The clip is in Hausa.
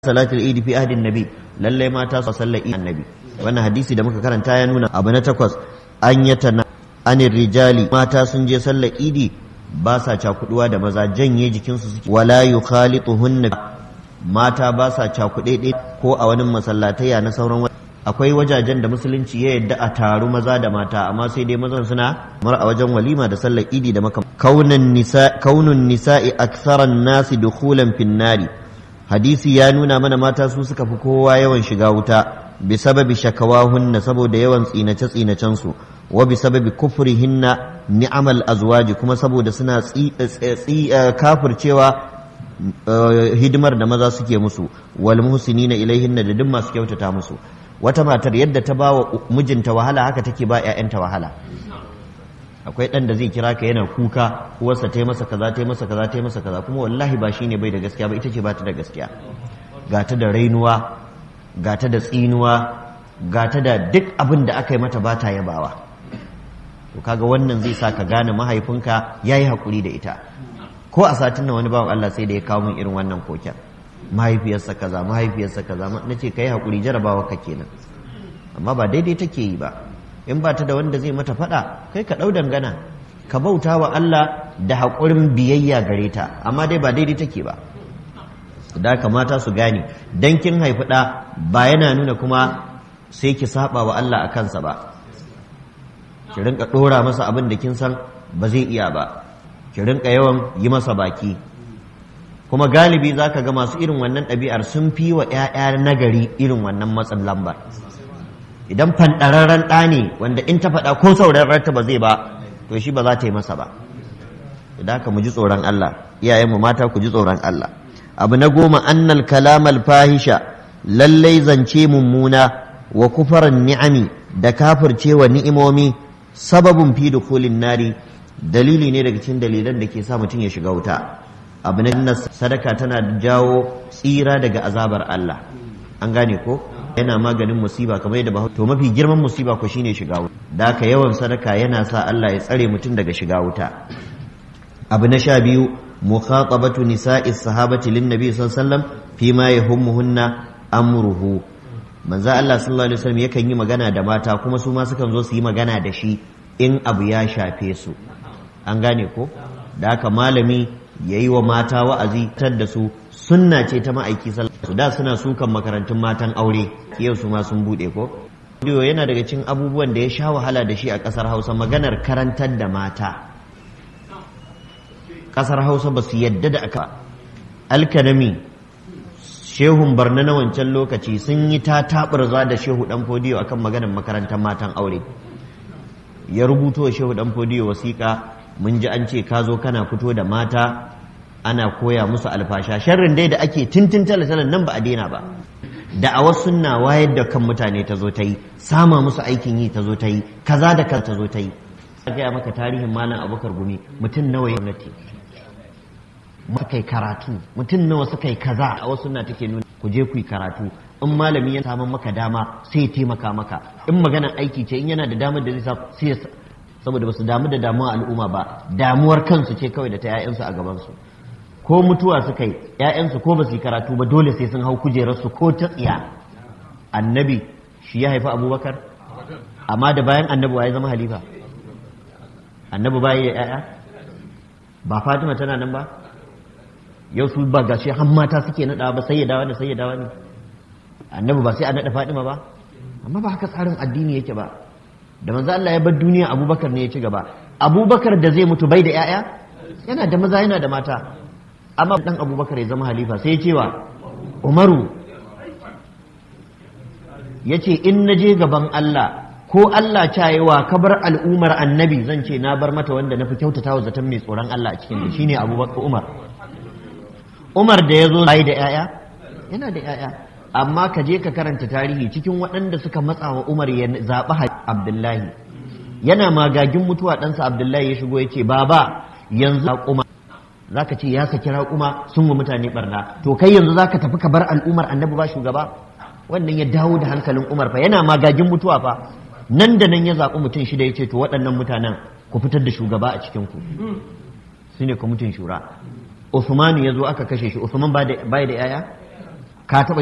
salatul idi fi ahdin nabi lalle mata su sallar idi annabi wannan hadisi da muka karanta ya nuna abu na takwas an yata anir rijali mata sun je sallar idi ba sa cakuduwa da maza janye jikinsu suke wala yukhalituhunna mata ba sa cakuɗe ko a wani masallataya na sauran akwai wajajen da musulunci ya yadda a taru maza da mata amma sai dai mazan suna kamar a wajen walima da sallar idi da makam kaunun nisa kaunun nisa'i aktharan nasi dukhulan fin nari hadisi ya nuna mana mata su suka fi kowa yawan shiga wuta bi sababi shakawahunna saboda yawan tsinace tsinacen su wa bi sababi kufrihinna ni'amal azwaji kuma saboda suna kafircewa hidimar da maza suke musu wal muhsinina ilaihinna da duk masu kyautata musu wata matar yadda ta bawa mijinta wahala haka take ba ƴaƴanta wahala akwai ɗan da zai kira ka yana kuka uwarsa ta yi masa kaza ta yi masa kaza ta yi masa kaza kuma wallahi ba shine bai da gaskiya ba ita ce ba ta da gaskiya ga ta da rainuwa ga ta da tsinuwa ga ta da duk abin da aka yi mata ba ta yabawa to kaga wannan zai sa ka gane mahaifinka ya yi haƙuri da ita ko a satin nan wani bawan Allah sai da ya kawo min irin wannan koken mahaifiyarsa kaza mahaifiyarsa kaza na ce ka yi haƙuri jarabawa ka kenan amma ba daidai take yi ba in ba ta da wanda zai mata faɗa kai ka ɗau dangana ka bauta wa Allah da haƙurin biyayya gare ta amma dai ba daidai take ba da kamata su gane dan kin haifi ɗa ba yana nuna kuma sai ki saba wa Allah a kansa ba ki rinka ɗora masa abin da kin san ba zai iya ba ki rinka yawan yi masa baki kuma galibi za ka ga masu irin wannan ɗabi'ar sun fi wa 'ya'ya nagari irin wannan matsin lambar idan fanɗararren ɗa ne wanda in ta faɗa ko saurararta ba zai ba to shi ba za ta yi masa ba idan haka mu ji tsoron Allah iyayenmu mata ku ji tsoron Allah abu na goma annal kalamal fahisha lallai zance mummuna wa kufaran ni'ami da kafircewa ni'imomi sababin fi dukulin nari dalili ne daga cikin dalilan da ke sa mutum ya shiga wuta abu na sadaka tana jawo tsira daga azabar Allah an gane ko yana maganin musiba kamar yadda ba to mafi girman musiba ko shine shiga wuta da haka yawan sadaka yana sa Allah ya tsare mutum daga shiga wuta abu na sha biyu mukhatabatu nisa'is sahabati lin nabi sallallahu alaihi wasallam fi ma yahummuhunna amruhu manzo Allah sallallahu alaihi wasallam yakan yi magana da mata kuma su ma sukan zo su yi magana da shi in abu ya shafe su an gane ko da haka malami yayi wa mata wa'azi tar da su sunna ce ta ma'aiki sallallahu da suna sukan makarantun matan aure yau su ma sun bude ko Diyo yana daga cikin abubuwan da ya sha wahala da shi a ƙasar Hausa maganar karantar da mata ƙasar Hausa ba su yadda da aka alkanami shehun barna na wancan lokaci sun yi ta taɓarza da shehu ɗan fodiyo akan maganar makarantar matan aure ya rubuto shehu ɗan fodiyo wasiƙa mun ji an ce ka zo kana fito da mata ana koya musu alfasha sharrin dai da ake tintin talatalan nan ba a daina ba da a wasu sunna wayar da kan mutane ta zo ta yi sama musu aikin yi ta zo ta yi kaza da kan ta zo ta yi gaya maka tarihin malam abubakar gumi mutum nawa ya gwamnati suka yi karatu mutum nawa suka yi kaza a wasu sunna take nuna ku je ku yi karatu in malami ya samu maka dama sai ya taimaka maka in magana aiki ce in yana da damar da zai sa sai saboda ba su damu da damuwa al'umma ba damuwar kansu ce kawai da ta 'ya'yansu a gabansu ko mutuwa suka yi ‘ya'yansu ko ba su yi karatu ba dole sai sun hau kujerarsu ko ta tsiya annabi shi ya haifi abubakar amma da bayan annabi wa ya zama halifa annabi bayan ya ‘ya'ya ba fatima tana nan ba yau su ba gashi har mata suke naɗa ba sai ya dawa ne sai ya dawa ne annabi ba sai a naɗa fatima ba amma ba haka tsarin addini yake ba da manzo Allah ya bar duniya abubakar ne ya ci gaba abubakar da zai mutu bai da ‘ya'ya yana da maza yana da mata amma dan abubakar ya zama halifa sai cewa umaru ya ce in na je gaban Allah ko Allah cayewa ka bar al'umar annabi zan ce na bar mata wanda na fi kyautata wa zaton mai tsoron Allah a cikin da shine abubakar umar umar da ya zo bai da 'ya'ya yana da 'ya'ya amma ka je ka karanta tarihi cikin waɗanda suka matsa wa umar ya zaɓi abdullahi yana magagin mutuwa ɗansa abdullahi ya shigo ya ce baba yanzu kuma za ka ce ya saki raƙuma sun wa mutane barna to kai yanzu za ka tafi ka bar al'umar annabi ba shugaba wannan ya dawo da hankalin umar fa yana magagin mutuwa fa nan da nan ya zaɓi mutum shida ya ce to waɗannan mutanen ku fitar da shugaba a cikinku su ne kwamitin shura Usmanu ya zo aka kashe shi Usman bai da yaya ka taɓa